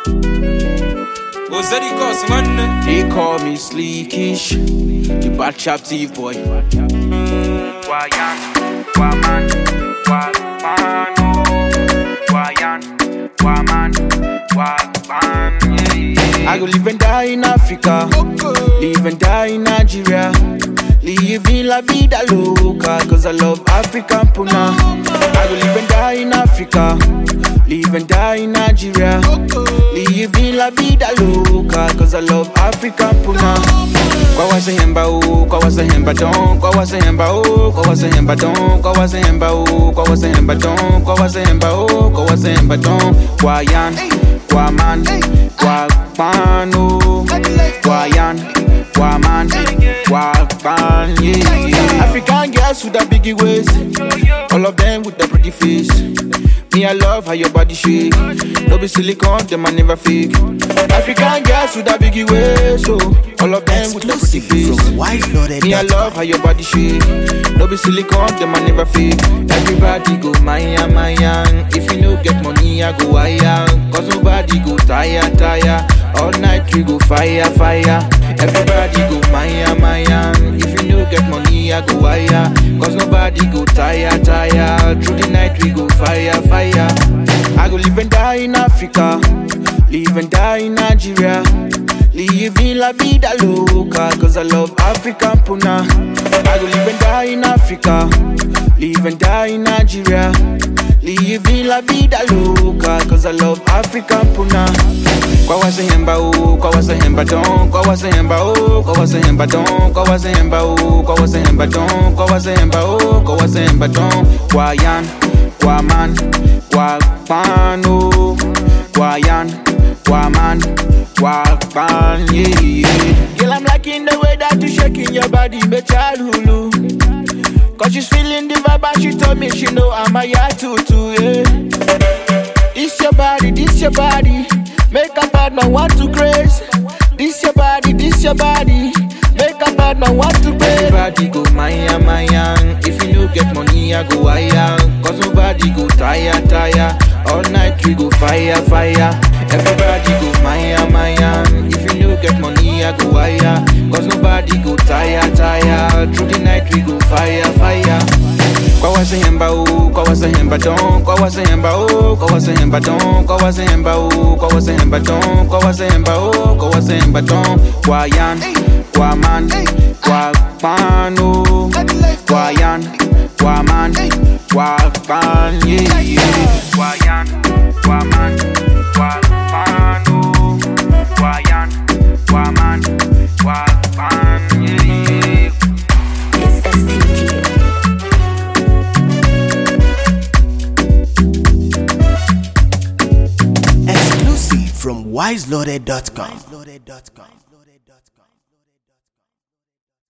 Was that cause man? They call me Sleekish, the bad chap thief boy. Wayan, Waman, Waman, oh. Wayan, Waman, Waman, yeah. I go live and die in Africa, live and die in Nigeria. Living la vida loca, cause I love African puna. I go live and die in Africa, live and die in Nigeria. Living la vida loca, cause I love African puna. Kwa wase hemba o, kwa wase hemba don, kwa wase hemba o, kwa wase hemba don, kwa wase hemba o, kwa wase hemba don, kwa wase hemba o, kwa wase hemba don. Kwa yan, kwa man, kwa pano, kwa yan, kwa man, kwa pan, yeah, yeah. African girls with the biggie waist, all of them with the pretty face. Me, I love how your body shake. No be silicone, them I never fake. African girls with a biggie waist, so all of them with the pretty Exclusive face. from Wiseloaded. Me, I love how your body shake. No be silicone, them I never fake. Everybody go Maya, Maya. If you no get money, I go higher. Cause nobody go tire, tire. All night we go fire, fire. Everybody go Maya, Maya. If you no get money, I go higher. Cause nobody go tire, tire. Through the night we go fire, fire. I go live and die in Africa. Live and die in Nigeria. Living la vida loca, cause I love African puna. I go live and die in Africa. Live and die in Nigeria. Living la vida loca, cause I love African puna. Kwa wase hemba o, kwa wase hemba don, kwa wase hemba o, kwa wase hemba don, kwa wase hemba o, kwa wase hemba don, kwa wase hemba o, kwa wase hemba don. Kwa yan, kwa man, kwa pano, kwa yan, kwa man, kwa pan, yeah, yeah. Girl, I'm liking the way that you shaking your body, me child hulu. Cause she's feeling the vibe and she told me she know I'm a ya tutu, yeah. This your body, this your body. Make a bad man want to craze. This your body, this your body. Make a bad man want to craze. Everybody go Maya, Maya. If you no get money, I go higher. Cause nobody go tire, tire. All night we go fire, fire. Everybody go Maya, Maya. If you no get money, I go higher. Cause nobody go tire, tire. Through the night we go fire, fire. Kwa wase hemba o, kwa wase hemba don, kwa wase hemba o, kwa wase hemba don, kwa wase hemba o, kwa wase hemba don, kwa wase hemba o, kwa wase hemba don. Kwa yan, kwa man, kwa pano, kwa yan, kwa man, kwa pan, yeah, yeah. Wayan, Waman, Waman, oh. Wayan, Waman, Waman, yeah. It's STG. Exclusive from Wiseloaded.com.